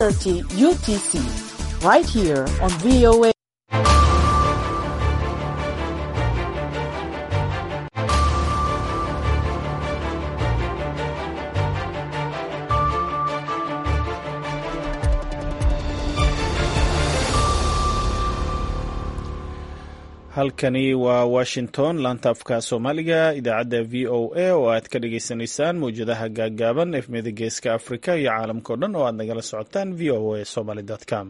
30 UTC, right here on VOA. halkani waa washington laanta afka soomaaliga idaacadda v o a oo aad ka dhagaysanaysaan mawjadaha gaaggaaban efmiyada geeska afrika iyo caalamka o dhan oo aad nagala socotaan v o a somaly com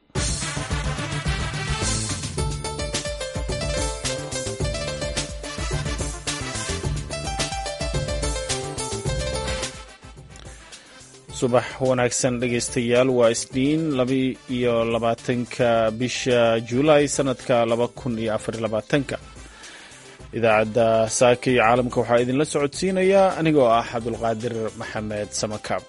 subax wanaagsan dhegaystayaal waa isniin laba iyo labaatanka bisha juulaay sanadka laba kun iyo afar labaatanka idaacadda saaka iyo caalamka waxaa idinla socodsiinayaa anigoo ah cabdulqaadir maxamed samakaab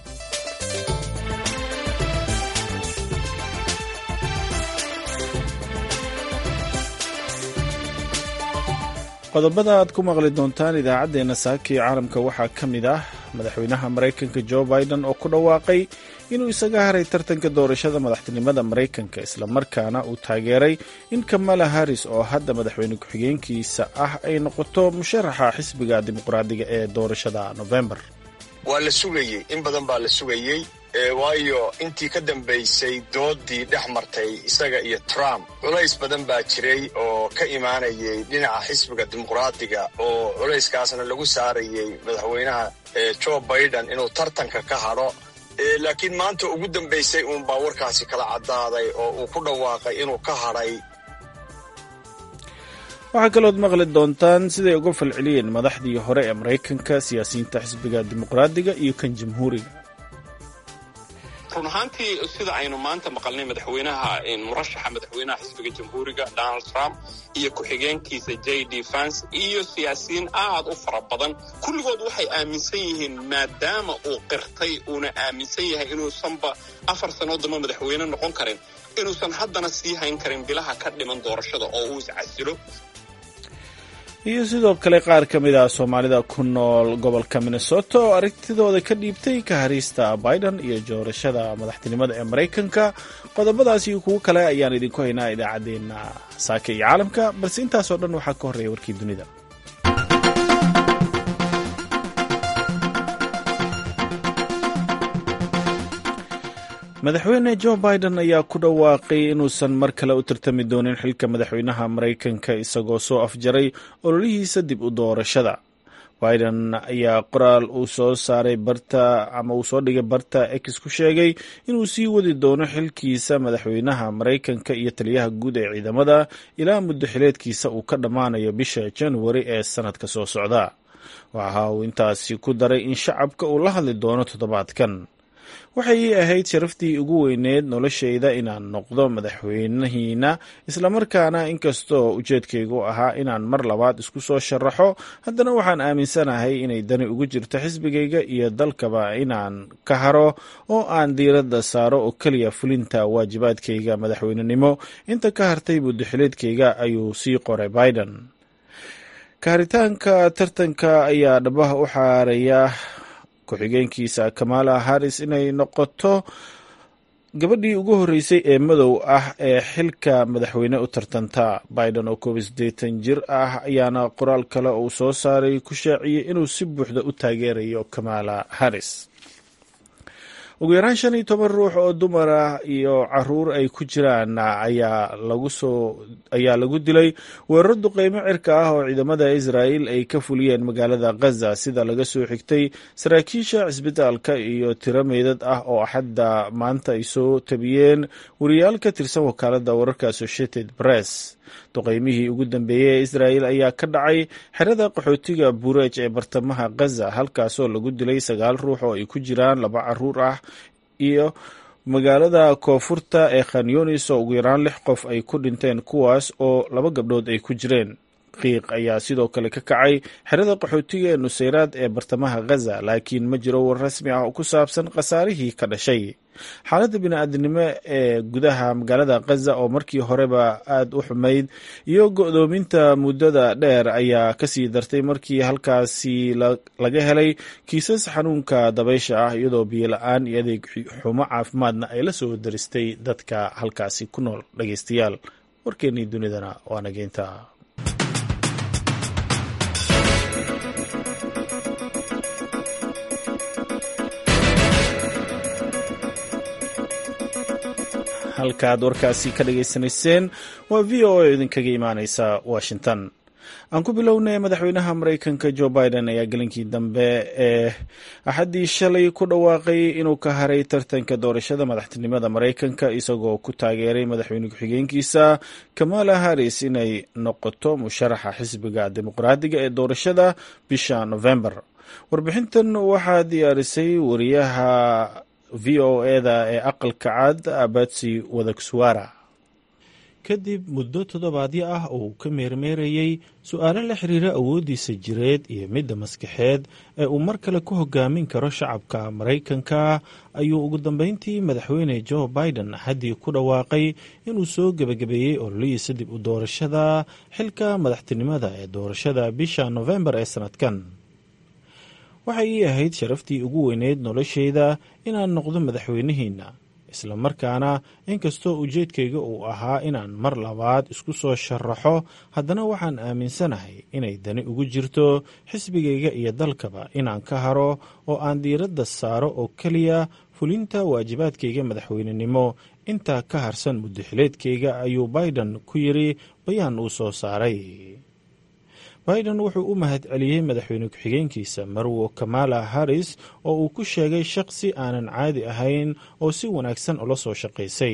qodobada aad ku maqli doontaan idaacaddeenna saaka iyo caalamka waxaa ka mid ah madaxweynaha maraykanka jo biden oo ku dhawaaqay inuu isaga haray tartanka doorashada madaxtinimada maraykanka islamarkaana uu taageeray in kamala harris oo hadda madaxweyne ku-xigeenkiisa ah ay noqoto musharaxa xisbiga dimuqraadiga ee doorashada november waa la sugayey in badan baa la sugayey waayo intii ka dambaysay doodii dhex martay isaga iyo trump culays badan baa jiray oo ka imaanayay dhinaca xisbiga dimuqraadiga oo culayskaasna lagu saarayay madaxweynaha jo biden inuu tartanka ka hadho laakiin maanta ugu dambaysay uunbaa warkaasi kala caddaaday oo uu ku dhawaaqay inuu ka hadhay waxaa kalood maqli doontaan siday uga falceliyeen madaxdii hore ee maraykanka siyaasiyiinta xisbiga dimuqraadiga iyo kan jamhuuriga run ahaantii sida aynu maanta maqalnay madaxweynaha murashaxa madaxweynaha xisbiga jamhuuriga donald trump iyo ku-xigeenkiisa j d vance iyo siyaasiyiin aad u fara badan kulligood waxay aaminsan yihiin maadaama uu qirtay uuna aaminsan yahay inuusanba afar sanoo damba madaxweyne noqon karin inuusan haddana sii hayn karin bilaha ka dhiman doorashada oo uu iscasilo iyo sidoo kale qaar ka mid ah soomaalida ku nool gobolka minnesota oo aragtidooda ka dhiibtay ka hariista biden iyo doorashada madaxtinimada ee maraykanka qodobadaas iyo kuwo kale ayaan idinku haynaa idaacaddeenna saaka iyo caalamka balse intaasoo dhan waxaa ka horreeya warkii dunida madaxweyne jo biden ayaa ku dhawaaqay inuusan mar kale u tartami doonin xilka madaxweynaha maraykanka isagoo soo afjaray ololihiisa dib u doorashada biden ayaa qoraal uu soo saaray barta ama uu soo dhigay barta ex ku sheegay inuu sii wadi doono xilkiisa madaxweynaha maraykanka iyo taliyaha guud ee ciidamada ilaa muddo xileedkiisa uu ka dhammaanayo bisha januari ee sanadka soo socda waxa uu intaasi ku daray in shacabka uu la hadli doono toddobaadkan waxay ii ahayd sharaftii ugu weyneed noloshayda inaan noqdo madaxweynihiina islamarkaana inkastoo ujeedkaygu ahaa inaan mar labaad isku soo sharaxo haddana waxaan aaminsanahay inay dani ugu jirto xisbigayga iyo dalkaba inaan ka haro oo aan diiradda saaro oo keliya fulinta waajibaadkayga madaxweynenimo inta ka hartay muddoxileedkayga ayuu sii qoray biden kaaritaanka tartanka ayaa dhabaha u xaaraya ku-xigeenkiisa kamala harris inay noqoto gabadhii ugu horreysay ee madow ah ee xilka madaxweyne u tartanta biden oo koob iyo siddeetan jir ah ayaana qoraal kale uu soo saaray ku shaaciyey inuu si buuxda u taageerayo kamala harris ugu yaraan shan iyo toban ruux oo dumar ah iyo caruur ay ku jiraan ayaa lagu soo ayaa lagu dilay weeraro duqeymo cirka ah oo ciidamada israa'il ay ka fuliyeen magaalada khaza sida laga soo xigtay saraakiisha cisbitaalka iyo tiro meydad ah oo axadda maanta ay soo tabiyeen wariyaal ka tirsan wakaaladda wararka associated press duqeymihii ugu dambeeyey ee israa'il ayaa ka dhacay xerada qaxootiga bureej ee bartamaha khaza halkaasoo lagu dilay sagaal ruux oo ay ku jiraan laba caruur ah iyo magaalada koonfurta ee khanyunis oo ugu yaraan lix qof ay ku dhinteen kuwaas oo laba gabdhood ay ku jireen qiiq ayaa sidoo kale ka kacay xerada qaxootiga ee nusayraad ee bartamaha ghaza laakiin ma jiro war rasmi ah oo ku saabsan khasaarihii ka dhashay xaaladda bini-aadinimo ee gudaha magaalada khaza oo markii horeba aada u xumayd iyo go-doominta muddada dheer ayaa kasii dartay markii halkaasi laga helay kiisas xanuunka dabaysha ah iyadoo biyola-aan iyo adeeg xumo caafimaadna ay la soo daristay dadka halkaasi ku nool dhageystayaal warkeennii dunidana waa nageynta halkaaad warkaasi ka dhageysanayseen waa v o a idinkaga imaaneysa washington aan ku bilownay madaxweynaha mareykanka joe biden ayaa gelinkii dambe ee axaddii shalay ku dhawaaqay inuu ka haray tartanka doorashada madaxtinimada mareykanka isagoo ku taageeray madaxweyne ku-xigeenkiisa kamala harris inay noqoto musharaxa xisbiga dimuqraadiga ee doorashada bisha november warbixintan waxaa diyaarisay wariyaha v o eda ee aqalka cad abatsi wadagswara kadib muddo toddobaadyo ah oo uu ka meermeerayey su-aalo la xiriira awooddiisa jireed iyo midda maskaxeed ee uu mar kale ku hogaamin karo shacabka maraykanka ayuu ugu dambeyntii madaxweyne joe biden axaddii ku dhawaaqay inuu soo gebagabeeyey ololihiisa dib u doorashada xilka madaxtinimada ee doorashada bisha nofembar ee sannadkan waxay ii ahayd sharaftii ugu weyneyd noloshayda inaan noqdo madaxweynihiinna isla markaana inkastoo ujeedkayga uu ahaa inaan mar labaad isku soo sharaxo haddana waxaan aaminsanahay inay dani ugu jirto xisbigayga iyo dalkaba inaan ka haro oo aan diiradda saaro oo keliya fulinta waajibaadkayga madaxweynenimo intaa ka harsan muddaxileedkayga ayuu biden ku yidri bayaan uu soo saaray biden wuxuu u mahad celiyey madaxweyne ku-xigeenkiisa marwo kamala harris oo uu ku sheegay shaqsi aanan caadi ahayn oo si wanaagsan ula soo shaqaysay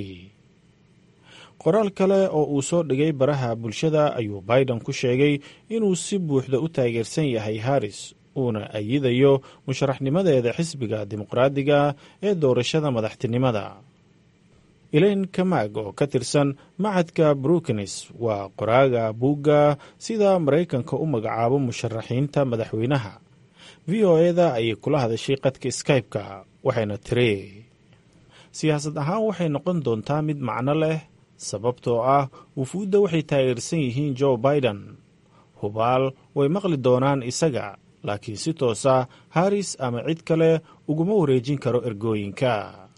qoraal kale oo uu soo dhigay baraha bulshada ayuu biden ku sheegay inuu si buuxda u taageersan yahay harris uuna ayidayo musharaxnimadeeda xisbiga dimuqraadiga ee doorashada madaxtinimada elaine kamag oo ka tirsan macadka brookines waa qoraaga buugga sida maraykanka u magacaabo musharaxiinta madaxweynaha v o eda ayay kula hadashay qadka skype-ka waxayna tiri siyaasad ahaan waxay noqon doontaa mid macno leh sababtoo ah wufuudda waxay taageersan yihiin joe biden hubaal way maqli doonaan isaga laakiin si toosa harris ama cid kale uguma wareejin karo ergooyinka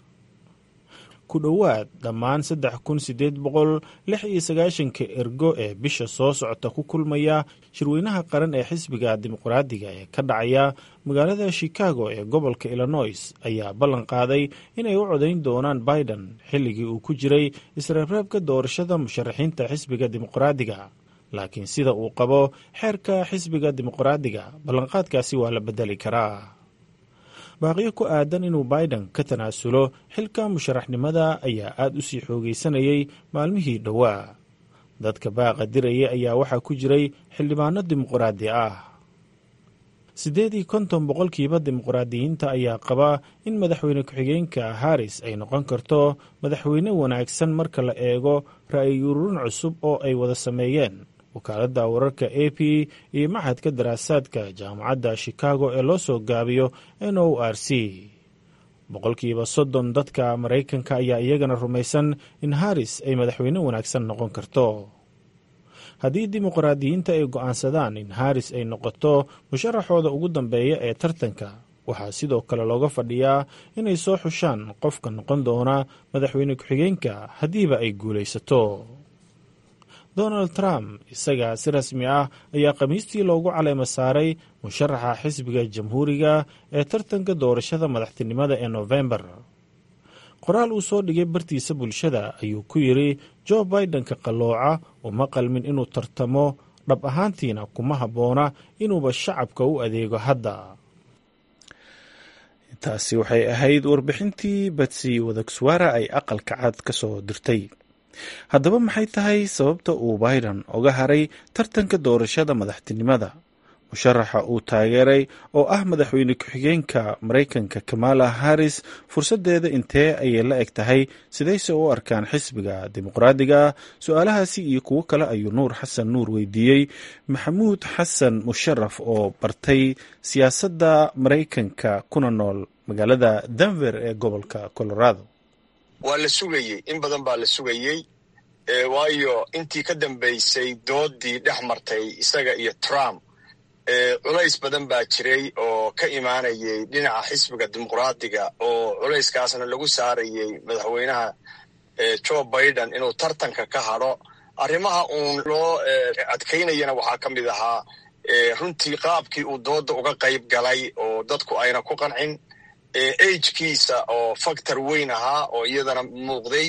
ku dhowaad dhammaan saddex kun sideed boqol lix iyo sagaashanka ergo ee bisha soo socota ku kulmaya shirweynaha qaran ee xisbiga dimuqraadiga ee ka dhacaya magaalada chicago ee gobolka illinois ayaa ballan qaaday inay u codayn doonaan biden xilligii uu ku jiray isreebreebka doorashada musharaxiinta xisbiga dimuqraadiga laakiin sida uu qabo xeerka xisbiga dimuqraadiga ballanqaadkaasi waa la bedeli karaa baaqiyo ku aadan inuu biden ka tanaasulo xilka musharaxnimada ayaa aada u sii xoogaysanayay maalmihii dhowaa dadka baaqa diraya ayaa waxaa ku jiray xildhibaano dimuqraadi ah siddeed iyo konton boqolkiiba dimuqraadiyiinta ayaa qaba in madaxweyne ku-xigeenka harris ay noqon karto madaxweyne wanaagsan marka la eego ra'yi ururin cusub oo ay wada sameeyeen wakaaladda wararka a p iyo maxadka daraasaadka jaamacadda chicago ee loo soo gaabiyo n o r c boqolkiiba soddon dadka maraykanka ayaa iyagana rumaysan in harris ay madaxweyne wanaagsan noqon karto haddii dimuqraadiyiinta ay go'aansadaan in harris ay noqoto musharaxooda ugu dambeeya ee tartanka waxaa sidoo kale looga fadhiyaa inay soo xushaan qofka noqon doona madaxweyne ku-xigeenka haddiiba ay guulaysato donald trump isaga si rasmi ah ayaa khamiistii loogu caleemo saaray musharaxa xisbiga jamhuuriga ee tartanka doorashada madaxtinimada ee nofembar qoraal uu soo dhigay bartiisa bulshada ayuu ku yidri joe bidenka qallooca uma qalmin inuu tartamo dhab ahaantiina kuma habboona inuuba shacabka u adeego hadda taasi waxay ahayd warbixintii batsi wadagswaara ay aqalka cad ka soo dirtay haddaba maxay tahay sababta uu biden oga haray tartanka doorashada madaxtinimada musharaxa uu taageeray oo ah madaxweyne ku-xigeenka maraykanka kamala harris fursaddeeda intee ayay la eg tahay sidayse u arkaan xisbiga dimuqraadiga su-aalahaasi iyo kuwo kale ayuu nuur xasan nuur weydiiyey maxamuud xasan musharaf oo bartay siyaasadda maraykanka kuna nool magaalada denver ee gobolka colorado waa la sugayey in badan baa la sugayey waayo intii ka dambaysay doodii dhex martay isaga iyo trump culays badan baa jiray oo ka imaanayay dhinaca xisbiga dimuqraadiga oo culayskaasna lagu saarayey madaxweynaha joe biden inuu tartanka ka hadho arrimaha uun loo adkaynayana waxaa ka mid ahaa runtii qaabkii uu dooda uga qayb galay oo dadku ayna ku qancin agkiisa oo factor weyn ahaa oo iyadana muuqday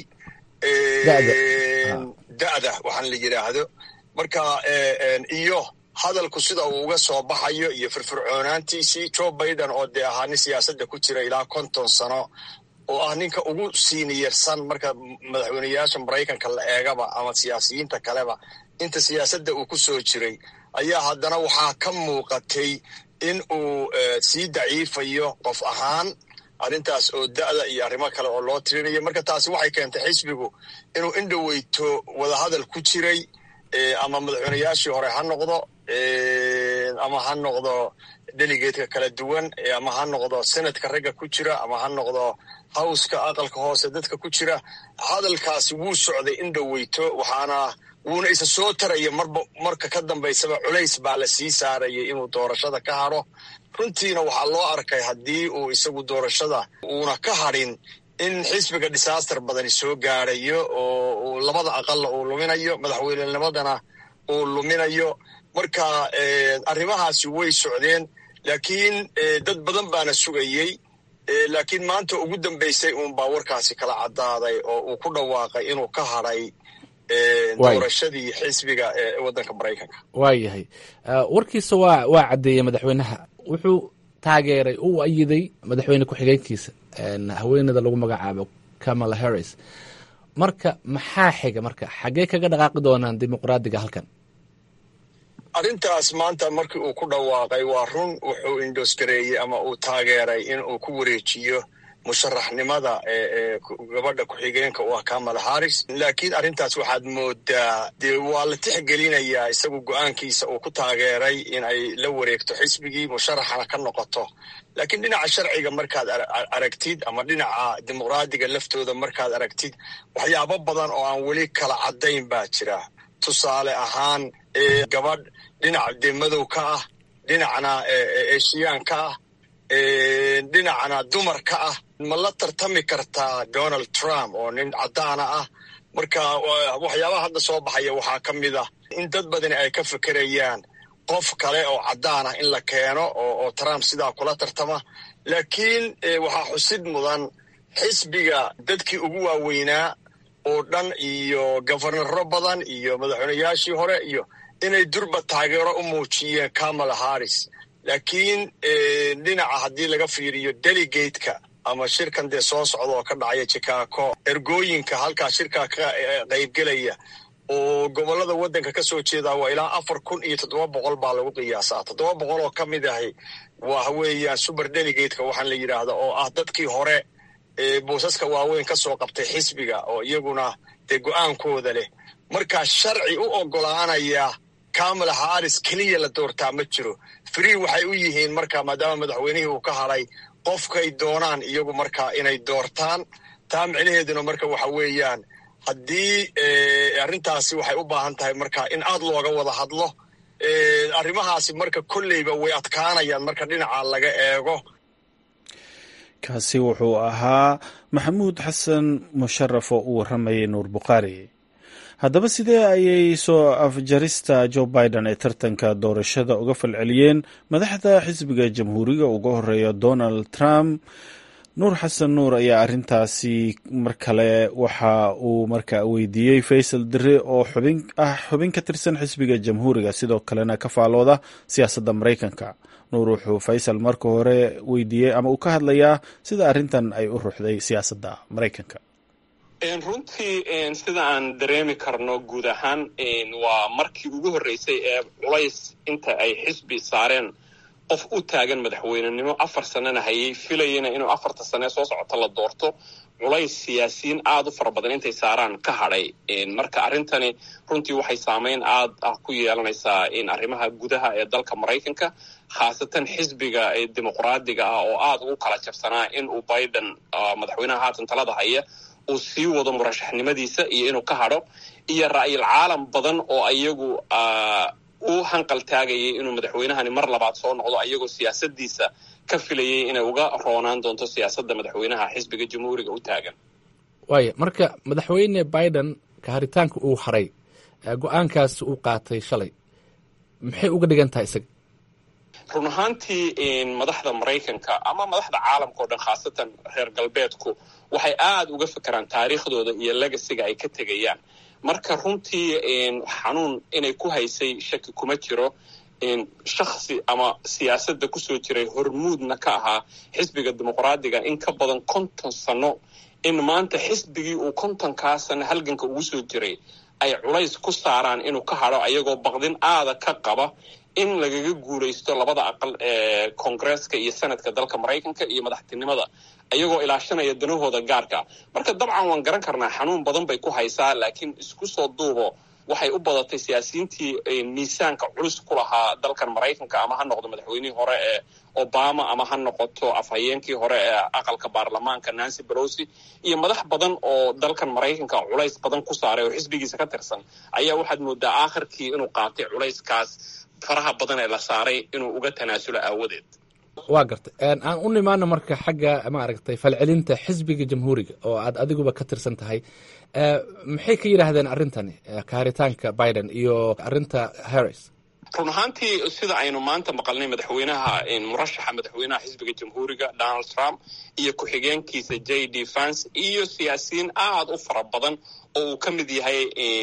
da'da waxaan la yidhaahdo marka iyo hadalku sida uu uga soo baxayo iyo firfircoonaantiisii joe biden oo dee ahaa nin siyaasadda ku jira ilaa konton sano oo ah ninka ugu siiniyarsan marka madaxweyneyaasha maraykanka la eegaba ama siyaasiyiinta kaleba inta siyaasadda uu ku soo jiray ayaa haddana waxaa ka muuqatay in uu sii daciifayo qof ahaan arrintaas oo da'da iyo arrimo kale oo loo tirinayo marka taasi waxay keentay xisbigu inuu indhoweyto wadahadal ku jiray ama madaxweyneyaashii hore ha noqdo ama ha noqdo delegatka kala duwan ama ha noqdo senatka ragga ku jira ama ha noqdo howska aqalka hoose dadka ku jira hadalkaasi wuu socday indhoweyto waxaana wuuna isa soo taraya marba marka ka dambaysaba culays baa la sii saarayay inuu doorashada ka hadho runtiina waxaa loo arkay haddii uu isagu doorashada uuna ka hadhin in xisbiga disaster badani soo gaarayo oo labada aqalla uu luminayo madaxweynenimadana uu luminayo marka arrimahaasi way socdeen laakiin dad badan baana sugayey laakiin maanta ugu dambaysay uunbaa warkaasi kala caddaaday oo uu ku dhawaaqay inuu ka hadhay doorashadii xisbiga ee waddanka maraykanka waayahay warkiisa waa waa caddeeyey madaxweynaha wuxuu taageeray uu ayiday madaxweyne ku-xigeenkiisa haweeneyda lagu magacaabo kamala harris marka maxaa xiga marka xaggee kaga dhaqaaqi doonaan dimuqraadiga halkan arrintaas maanta markii uu ku dhawaaqay waa run wuxuu indosgareeyey ama uu taageeray in uu ku wareejiyo musharaxnimada ee gabadha ku-xigeenka u ah kamala harris laakiin arrintaas waxaad moodaa dee waa la tixgelinayaa isagu go-aankiisa uu ku taageeray in ay la wareegto xisbigii musharaxana ka noqoto laakiin dhinaca sharciga markaad aragtid ama dhinaca dimuqraadiga laftooda markaad aragtid waxyaabo badan oo aan weli kala caddayn baa jira tusaale ahaan gabadh dhinac dee madow ka ah dhinacna esiyaan ka ah dhinacna dumar ka ah ma la tartami kartaa donald trump oo nin caddaana ah marka waxyaabaha hadda soo baxaya waxaa ka mid ah in dad badani ay ka fekerayaan qof kale oo caddaan ah in la keeno oo trump sidaa kula tartama laakiin waxaa xusid mudan xisbiga dadkii ugu waaweynaa oo dhan iyo gofernaro badan iyo madaxweyneyaashii hore iyo inay durba taageero u muujiyeen kamala harris laakiin dhinaca haddii laga fiiriyo delegateka ama shirkan dee soo socda oo ka dhacaya chicago ergooyinka halkaa shirkaa ka qaybgelaya oo gobollada waddanka ka soo jeedaa waa ilaa afar kun iyo toddoba boqol baa lagu qiyaasaa toddoba boqol oo ka mid ahi waa weeyaan super delegateka waxaan la yidhaahda oo ah dadkii hore boosaska waaweyn ka soo qabtay xisbiga oo iyaguna dee go-aankooda leh markaa sharci u oggolaanaya kamala harris keliya la doortaa ma jiro free waxay u yihiin marka maadaama madaxweynihii uu ka hadhay qofkay doonaan iyagu markaa inay doortaan taa micnaheeduna marka waxa weeyaan haddii arrintaasi waxay u baahan tahay marka in aad looga wada hadlo arrimahaasi marka kolleyba way adkaanayaan marka dhinaca laga eego kaasi wuxuu ahaa maxamuud xasan musharaf oo u warramayay nuur bukhaari haddaba sidee ayay soo afjarista joe biden ee tartanka doorashada uga falceliyeen madaxda xisbiga jamhuuriga uga horeeya donald trump nuur xasan nuur ayaa arrintaasi mar kale waxa uu markaa weydiiyey faysal dire oo xubin ah xubin ka tirsan xisbiga jamhuuriga sidoo kalena ka faalooda siyaasadda maraykanka nuur wuxuu faysal marka hore weydiiyey ama uu ka hadlayaa sida arrintan ay u ruuxday siyaasadda maraykanka runtii sida aan dareemi karno guud ahaan waa markii ugu horreysay ee culays inta ay xisbi saareen qof u taagan madaxweynenimo afar sanana hayay filayana inuu afarta sane soo socota la doorto culays siyaasiyiin aada u fara badan intay saaraan ka hadhay marka arrintani runtii waxay saameyn aad ah ku yeelanaysaa arrimaha gudaha ee dalka maraykanka khaasatan xisbiga dimuqraadiga ah oo aada ugu kala jabsanaa in uu biden madaxweynaha haatan talada haya uu sii wado murashaxnimadiisa iyo inuu ka hadho iyo ra'yil caalam badan oo ayagu u hanqal taagayay inuu madaxweynahani mar labaad soo noqdo ayagoo siyaasadiisa ka filayay inay uga roonaan doonto siyaasadda madaxweynaha xisbiga jamhuuriga u taagan waaya marka madaxweyne biden kaharitaanka uu haray go-aankaas uu qaatay shalay maxay uga dhigan tahay isaga run ahaantii madaxda maraykanka ama madaxda caalamka o dhan khaasatan reer galbeedku waxay aada uga fekeraan taariikhdooda iyo legasiga ay ka tegayaan marka runtii xanuun inay ku haysay shaki kuma jiro shaksi ama siyaasadda kusoo jiray hormuudna ka ahaa xisbiga dimuqraadiga in ka badan konton sano in maanta xisbigii uu kontonkaa sano halganka ugu soo jiray ay culays ku saaraan inuu ka hadho ayagoo baqdin aada ka qaba in lagaga guulaysto labada aqal ee koongresska iyo senadka dalka maraykanka iyo madaxtinimada ayagoo ilaashanaya danahooda gaarka marka dabcan waan garan karnaa xanuun badan bay ku haysaa laakiin isku soo duubo waxay u badatay siyaasiyiintii miisaanka culus ku lahaa dalkan maraykanka ama ha noqdo madaxweynihii hore ee obama ama ha noqoto afhayeenkii hore ee aqalka baarlamaanka nancy belosi iyo madax badan oo dalkan maraykanka culays badan ku saaray oo xisbigiisa ka tirsan ayaa waxaad moodaa aakhirkii inuu qaatay culayskaas faraha badan ee la saaray inuu uga tanaasulo aawadeed waa gartay aan u nimaano marka xagga maaragtay falcelinta xisbiga jamhuuriga oo aad adiguba ka tirsan tahay maxay ka yidhaahdeen arrintani kaaritaanka biden iyo arrinta harris run ahaantii sida aynu maanta maqalnay madaxweynaha murashaxa madaxweynaha xisbiga jamhuuriga donald trump iyo ku-xigeenkiisa j d vance iyo siyaasiyiin aada u fara badan oo uu ka mid yahay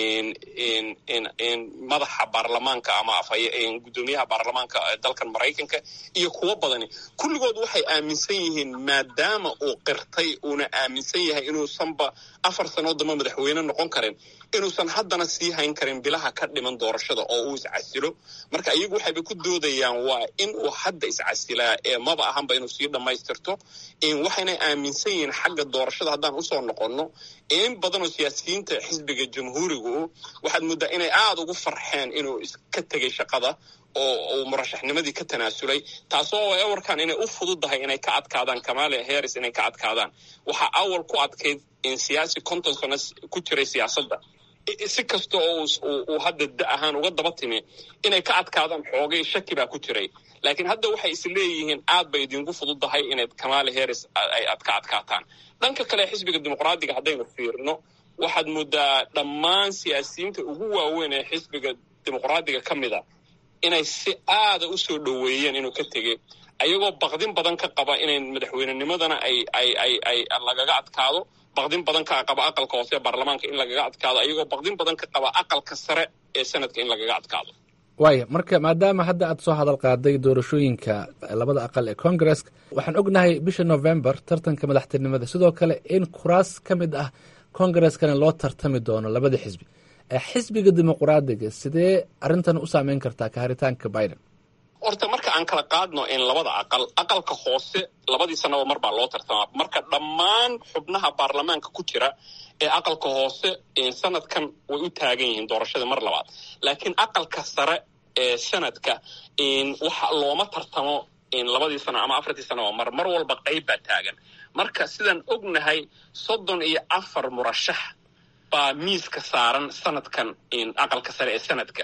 madaxa baarlamaanka ama gudoomiyaha baarlamaanka dalkan maraykanka iyo kuwo badani kulligood waxay aaminsan yihiin maadaama uu qirtay uuna aaminsan yahay inuusanba afar sanoo damba madaxweyne noqon karin inuusan haddana sii hayn karin bilaha ka dhiman doorashada oo uu iscasilo marka iyagu waxayba ku doodayaan waa in uu hadda iscasilaa ee maba ahanba inuu sii dhammaystirto waxayna aaminsan yihiin xagga doorashada haddaan usoo noqonno in badanoo siyaasiyiinta xisbiga jamhuurigu waxaad mooddaa inay aada ugu farxeen inuu iska tegay shaqada oo uu murashaxnimadii ka tanaasulay taasoo ewarkan inay u fududahay inay ka adkaadaan kamala harris inay ka adkaadaan waxaa awal ku adkayd in siyaasi konton sano ku jiray siyaasadda si kasta oo uu hadda da ahaan uga daba timi inay ka adkaadaan xoogay shaki baa ku jiray laakiin hadda waxay is leeyihiin aad bay idinku fududahay inayd kamala harris ay ad ka adkaataan dhanka kale xisbiga dimuqraadiga haddaynu fiirno waxaad moodaa dhammaan siyaasiyiinta ugu waaweyn ee xisbiga dimuqraadiga ka mid a inay si aada u soo dhoweeyeen inuu ka tegey ayagoo baqdin badan ka qaba inay madaxweynenimadana ay ay ay ay lagaga adkaado baqdin badan ka qaba aqalka hoose ee baarlamaanka in lagaga adkaado ayagoo baqdin badan ka qaba aqalka sare ee sanadka in lagaga adkaado waaya marka maadaama hadda aad soo hadal qaaday doorashooyinka labada aqal ee congaresska waxaan ognahay bisha november tartanka madaxtinimada sidoo kale in kuraas ka mid ah congareskana loo tartami doono labada xisbi xisbiga dimuqraadiga sidee arrintan u saameyn kartaa kaharitaanka biden horta marka aan kala qaadno in labada aqal aqalka hoose labadii sanaba mar baa loo tartamaa marka dhammaan xubnaha baarlamaanka ku jira ee aqalka hoose sanadkan way u taagan yihiin doorashada mar labaad laakiin aqalka sare ee sanadka waxa looma tartamo labadii sano ama afartii sanoba mar mar walba qayb baa taagan marka sidaan ognahay soddon iyo afar murashax baa miiska saaran sanadkan aqalka sare ee sanadka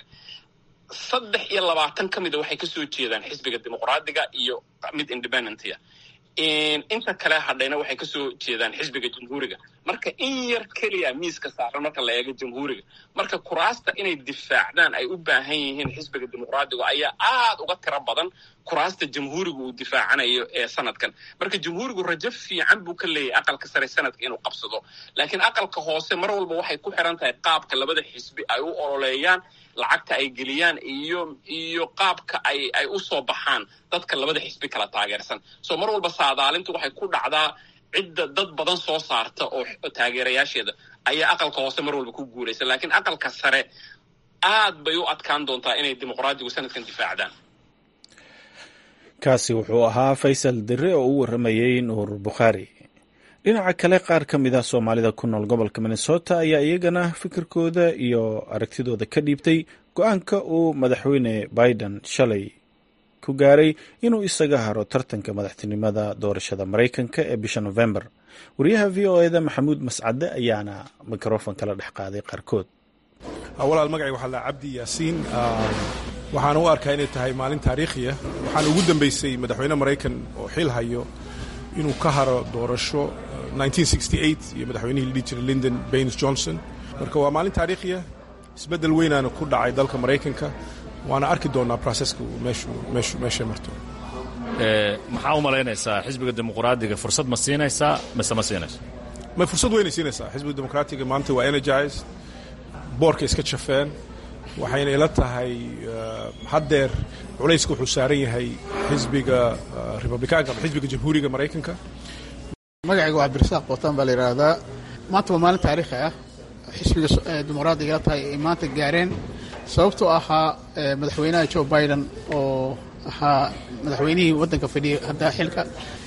saddex iyo labaatan ka mida waxay kasoo jeedaan xisbiga dimuqraadiga iyo mid independentia inta kale hadhayna waxay kasoo jeedaan xisbiga jamhuuriga marka in yar keliya miiska saaran marka la eego jamhuuriga marka kuraasta inay difaacdaan ay u baahan yihiin xisbiga dimuqraadiga ayaa aada uga tiro badan kuraasta jamhuuriga uu difaacanayo ee sanadkan marka jamhuurigu rajo fiican buu ka leeyahay aqalka sare sanadka inuu qabsado laakiin aqalka hoose mar walba waxay ku xiran tahay qaabka labada xisbi ay u ololeeyaan lacagta ay geliyaan iyo iyo qaabka ay ay u soo baxaan dadka labada xisbi kala taageersan soo mar walba saadaalintu waxay ku dhacdaa cidda dad badan soo saarta oo taageerayaasheeda ayaa aqalka hoose mar walba ku guulaysa laakiin aqalka sare aad bay u adkaan doontaa inay dimuqraadigu sanadkan difaacdaan kaasi wuxuu ahaa faysal dire oo u warramayey nuur bukhaari dhinaca kale qaar ka mid ah soomaalida ku nool gobolka minnesota ayaa iyagana fikirkooda iyo aragtidooda ka dhiibtay go-aanka uu madaxweyne biden shalay ku gaaray inuu isaga haro tartanka madaxtinimada doorashada maraykanka ee bisha november wariyaha v o eda maxamuud mascade ayaana mikrofon kala dhex qaaday qaarkood walaal magacay waxaa la cabdi yaasiin waxaan u arkaa inay tahay maalin taariikhiya waxaan ugu dambaysay madaxweyne maraykan oo xil hayo inuu ka haro doorasho iyo madaxweynihii la dhihi jiray linden baines johnson marka waa maalin taariikhiya isbeddel weynaana ku dhacay dalka maraykanka waana arki doonaa proseska meeshay marto maxaa u malaynaysaa xisbiga dimuqraadiga fursad ma siinaysaa mise ma siinayso may fursad weynay siinaysaa xisbiga dimuqraatiga maanta waa energized boorka iska jafeen waxayna ila tahay haddeer culayska wuxuu saaran yahay xisbiga republikaanka ama xisbiga jamhuuriga maraykanka magacayga waa cabdirasaaq bootaan baa la yidhaahdaa maanta waa maalin taariikhi ah xisbiga dimuqraadiga ila tahay ay maanta gaareen sababtoo ahaa madaxweynaha joe biden oo ahaa madaxweynihii waddanka fadhiyay hadda xilka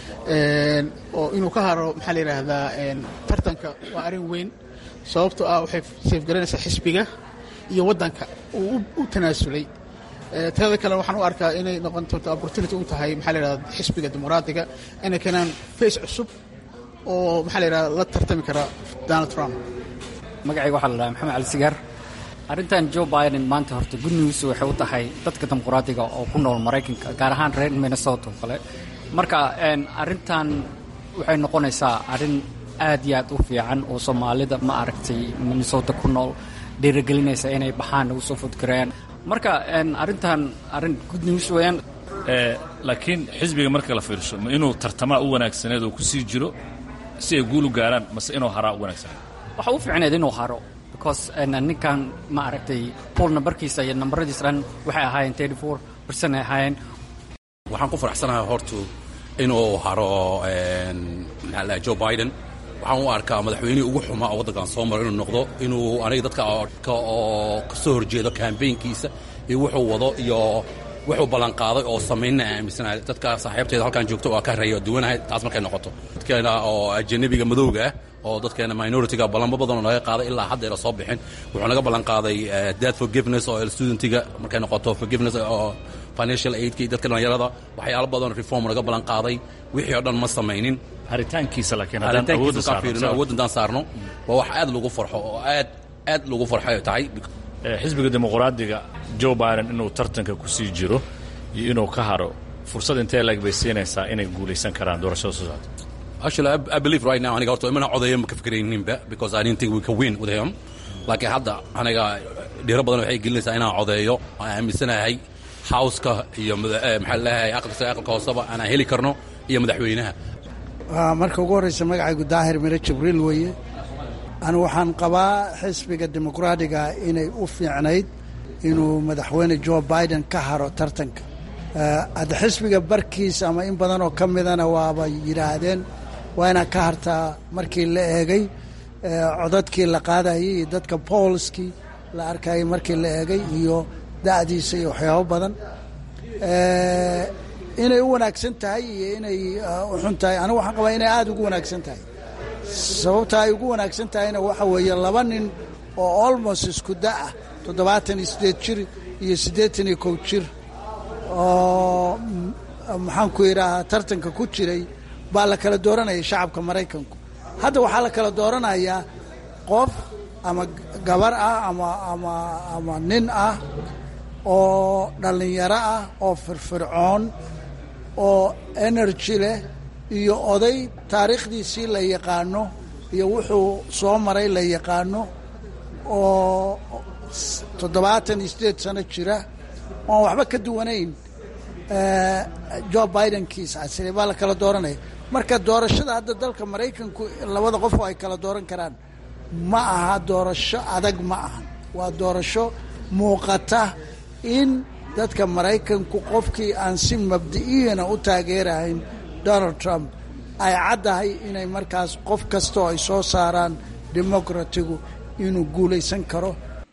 oo inuu ka haro maxaa la yidhaahdaa tartanka waa arrin weyn sababtoo ah waxay seefgaranaysaa xisbiga iyo waddanka uu u tanaasulay teeda kale waxaan u arkaa inay noqon doonto opportunity u tahay maxaa la yidhahda xisbiga dimuqraadiga inay keenaan face cusub oo maxaa la yidhahda la tartami kara donald trump magacayga waxaa la dhahay maxamed cali sigaar arrintan joe biden maanta horta good news waxay u tahay dadka dimuqraadiga oo ku nool maraykanka gaar ahaan reer minnesota oo kale marka arrintan waxay noqonaysaa arrin aad iyo aad u fiican oo soomaalida ma aragtay minnesota ku nool dhiirigelinaysa inay baxaan ugu soo fodgareeyaan marka arrintan arrin good news weeyaan laakiin xisbiga marka la fiirsho ma inuu tartamaa u wanaagsaneed oo ku sii jiro si ay guul u gaaraan mase inuu haraa u wanaagsaneed waxa u fiicneed inuu haro because ninkan ma aragtay pool nambarkiisa iyo nambaradiisa dhan waxay ahaayeen thirty four percent ay ahaayeen waxaan ku faraxsanahay hortu inuu haro maxaa la joe biden waxaan u arkaa madaxweynihii ugu xumaa oo waddankan soo maro inuu noqdo inuu aniga dadka oo ka soo horjeedo kambaynkiisa iyo wuxuu wado iyo wuxuu ballanqaaday oo samaynna aaminsanahay dadka saaxiibteeda halkan joogto waa ka reeyo duwanahay taas markay noqoto dadkeena oo ajanabiga madowga ah oo dadkeena minoritiga ballanbo badanoo naga qaaday ilaa haddeera soo bixin wuxuu naga ballanqaaday dad forgiveness oo studentiga markay noqoto forgiveness oo financial aidka iyo dadka dhallinyarada waxyaalo badan reform naga ballanqaaday wixii oo dhan ma samaynin haritaankiisa laakiin haddaan awoodda fiirino awood haddaan saarno waa wax aad lagu farxo oo aad aad lagu farxo tahay xisbiga dimuqraadiga joe biden inuu tartanka ku sii jiro iyo inuu ka haro fursad intee lag bay siinaysaa inay guulaysan karaan doorashada soo socota Actually, I, I believe right now aniga horta imana codayo ma ka fikirayninba because I didn't think we could win with him laakiin hadda aniga dhiro badan waxay gelinaysaa inaan codeeyo aan aaminsanahay howska iyo maxaa leeyahay aqalka aqalka hooseba aanaan heli karno iyo madaxweynaha marka ugu horreysa magacaygu daahir mire jibriil weeye anu waxaan qabaa xisbiga dimuqraadiga inay u fiicnayd inuu madaxweyne joe biden ka haro tartanka hadda xisbiga barkiis ama in badan oo ka midana waaba yidhaahdeen waa inaad ka hartaa markii la eegay codadkii la qaadayay iyo dadka boolskii la arkayay markii la eegay iyo da'diisa iyo waxyaabo badan inay u wanaagsan tahay iyo inay u xun tahay anigu waxaan qabaa inay aada ugu wanaagsan tahay sababta ay ugu wanaagsan tahayna waxa weeye laba nin oo almost isku da-ah toddobaatan iyo siddeed jir iyo siddeetan iyo kow jir oo maxaan ku yidhaahaa tartanka ku jiray baa la kala dooranaya shacabka maraykanku hadda waxaa la kala dooranayaa qof ama gabar ah ama ama ama nin ah oo dhallinyaro ah oo firfircoon oo energy leh iyo oday taariikhdiisii la yaqaano iyo wuxuu soo maray la yaqaano oo toddobaatan iyo siddeed sano jira oan waxba ka duwanayn joe bidenkiisa asire baa la kala dooranaya marka doorashada hadda dalka maraykanku labada qof oo ay kala dooran karaan ma aha doorasho adag ma ahan waa doorasho muuqata in dadka maraykanku qofkii aan si mabdi'iyana u taageerahayn donald trump ay caddahay inay markaas qof kasta oo ay soo saaraan demokratigu inuu guulaysan karo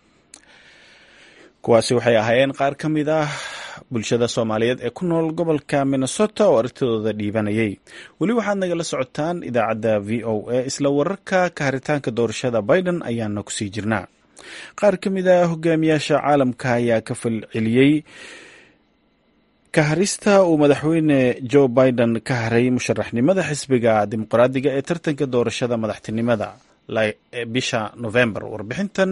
kuwaasi waxay ahaayeen qaar ka mid ah bulshada soomaaliyeed ee ku nool gobolka minnesota oo aragtidooda dhiibanayay weli waxaad nagala socotaan idaacadda v o a isla wararka ka haritaanka doorashada biden ayaana kusii jirnaa qaar ka mid a hogaamiyaasha caalamka ayaa ka falceliyey ka harista uu madaxweyne joe biden ka haray musharaxnimada xisbiga dimuqraadiga ee tartanka doorashada madaxtinimada bisha november warbixintan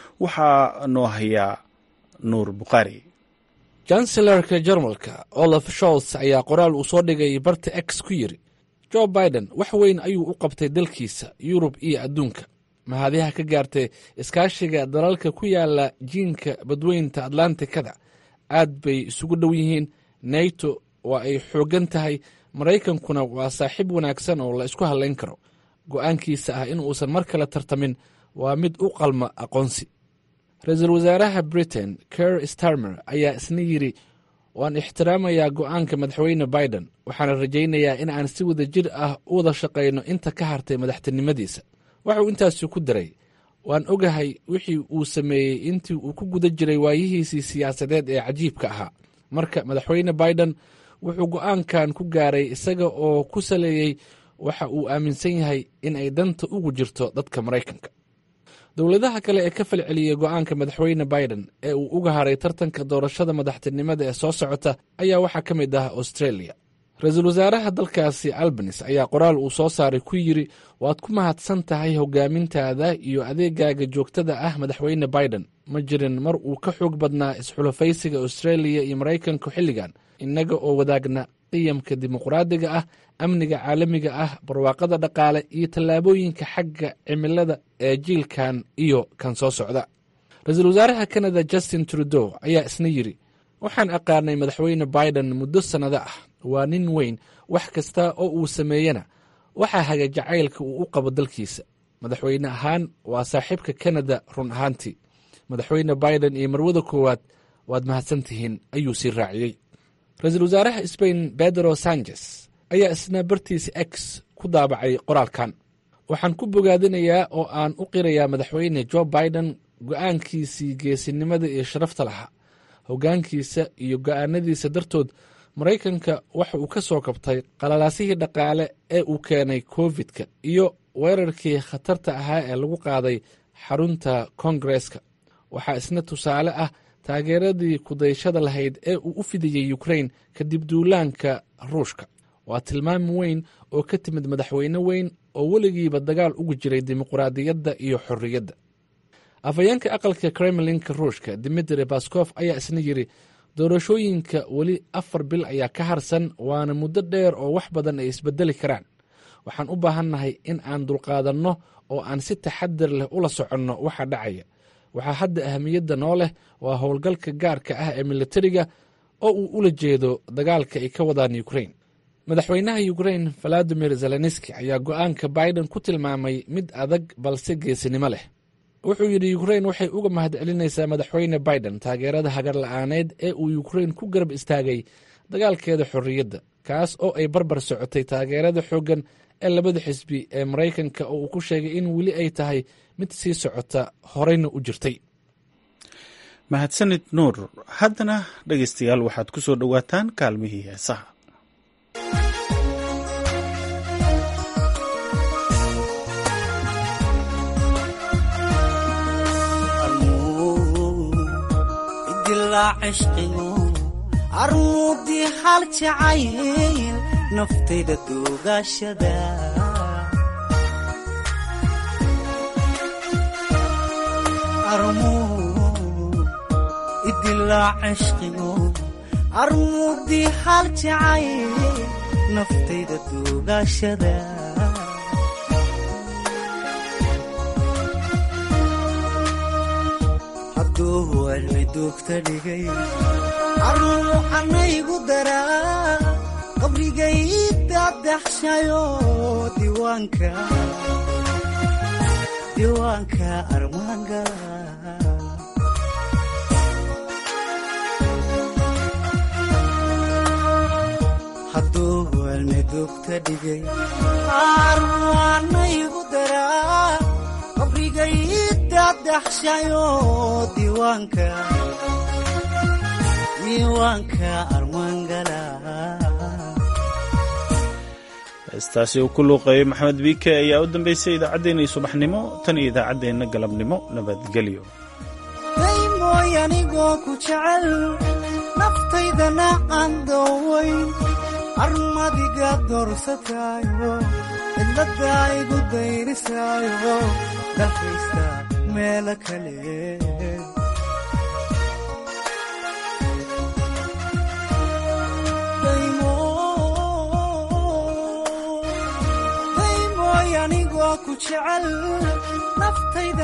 waxaa noo hayaa nuur bukhaari chancellarka jarmalka olaf sholts ayaa qoraal uu soo dhigay barta x ku yidri joe biden wax weyn ayuu u qabtay dalkiisa yurub iyo adduunka mahadiha ka gaartay iskaashiga dalalka ku yaala jiinka badweynta atlantikada aad bay isugu dhow yihiin nato waa ay xooggan tahay maraykankuna waa saaxiib wanaagsan oo la isku hadlayn karo go'aankiisa ah in uusan mar kale tartamin waa mid u qalma aqoonsi ra-iisul wasaaraha britain ker starmer ayaa isna yidri waan ixtiraamayaa go'aanka madaxweyne biden waxaana rajaynayaa in aan si wada jir ah u wada shaqayno inta ka hartay madaxtinimadiisa waxauu intaasi ku daray waan ogahay wixii uu sameeyey intii uu ku guda jiray waayihiisii siyaasadeed ee cajiibka ahaa marka madaxweyne biden wuxuu go'aankan ku gaaray isaga oo ku saleeyey waxa uu aaminsan yahay in ay danta ugu jirto dadka maraykanka dowladaha kale ee ka falceliyey go'aanka madaxweyne biden ee uu uga haray tartanka doorashada madaxtinimada ee soo socota ayaa waxaa ka mid ah australia ra-iisul wasaaraha dalkaasi albanis ayaa qoraal uu soo saaray ku yidri waad ku mahadsan tahay hogaamintaada iyo adeegaaga joogtada ah madaxweyne biden ma jirin mar uu ka xoog badnaa isxulafaysiga australia iyo maraykanka xilligan innaga oo wadaagna qiyamka dimuqraadiga ah amniga caalamiga ah barwaaqada dhaqaale iyo tallaabooyinka xagga cimilada ee jiilkan iyo kan soo socda ra-iisul wasaaraha kanada justin trudeau ayaa isna yidri waxaan aqaanay madaxweyne biden muddo sannado ah waa nin weyn wax kasta oo uu sameeyena waxaa haga jacaylka uu u qabo dalkiisa madaxweyne ahaan waa saaxiibka kanada run ahaantii madaxweyne biden iyo marwada koowaad waad mahadsantihiin ayuu sii raaciyey ra-iisul wasaaraha sbain pedro sanchez ayaa isna bartiisa x ku daabacay qoraalkan waxaan ku bogaadinayaa oo aan u qirayaa madaxweyne joe biden go'aankiisii geesinimada iyo sharafta lahaa hoggaankiisa iyo go'aanadiisa dartood maraykanka waxa uu ka soo kabtay qalalaasihii dhaqaale ee uu keenay covid-ka iyo weerarkii khatarta ahaa ee lagu qaaday xarunta koongareska waxaa isna tusaale ah taageeradii kudayshada lahayd ee uu u fidiyey ukrain kadib duulaanka ruushka waa tilmaam weyn oo ka timid madaxweyne weyn oo weligiiba dagaal ugu jiray dimuqraadiyadda iyo xorriyadda afhayeenka aqalka kremlinka ruushka dimitri baskof ayaa isna yidri doorashooyinka weli afar bil ayaa ka harsan waana muddo dheer oo wax badan ay isbedeli karaan waxaan u baahannahay in aan dulqaadanno oo aan si taxadir leh ula soconno waxa dhacaya waxaa hadda ahamiyadda noo leh waa howlgalka gaarka ah ee militariga oo uu ula jeedo dagaalka ay ka wadaan ukrain madaxweynaha ukrain valadimir zelenski ayaa go'aanka biden ku tilmaamay mid adag balse geesinimo leh wuxuu yidhi ukrain waxay uga mahadcelinaysaa madaxweyne biden taageerada hagar la'aaneed ee uu ukrain ku garab istaagay dagaalkeeda xorriyadda kaas oo ay barbar socotay taageerada xooggan ee labada xisbi ee maraykanka oo uu ku sheegay in weli ay tahay mid sii socota horeyna u jirtay mahadsanid nuur haddana dhegaystayaal waxaad ku soo dhowaataan kaalmihii heesaha armuudii hal jacayl naftayda duugashada armuudii hal jacayl naftayda duugashada hadduu cilmi duugta dhigay aruu anaygu daraa qabrigay dadaxshayo diiwaanka diiwaanka armaangala hadduu almedugta dhigay arwaanaygu daraa qabrigayidadaxshayo diiwaanka diiwaanka armaangala heestaasi uu ku luuqeeyey maxamed biike ayaa u dambeysay idaacaddeenii subaxnimo tan iyo idaacaddeenna galabnimo nabadgelyo daymooy anigoo ku jecel naftaydana aan doowayn armadiga doorsataayo cidladda igu dayrisaayo dhafaysta meelo kale daymoy anigoo ku jecel naftayda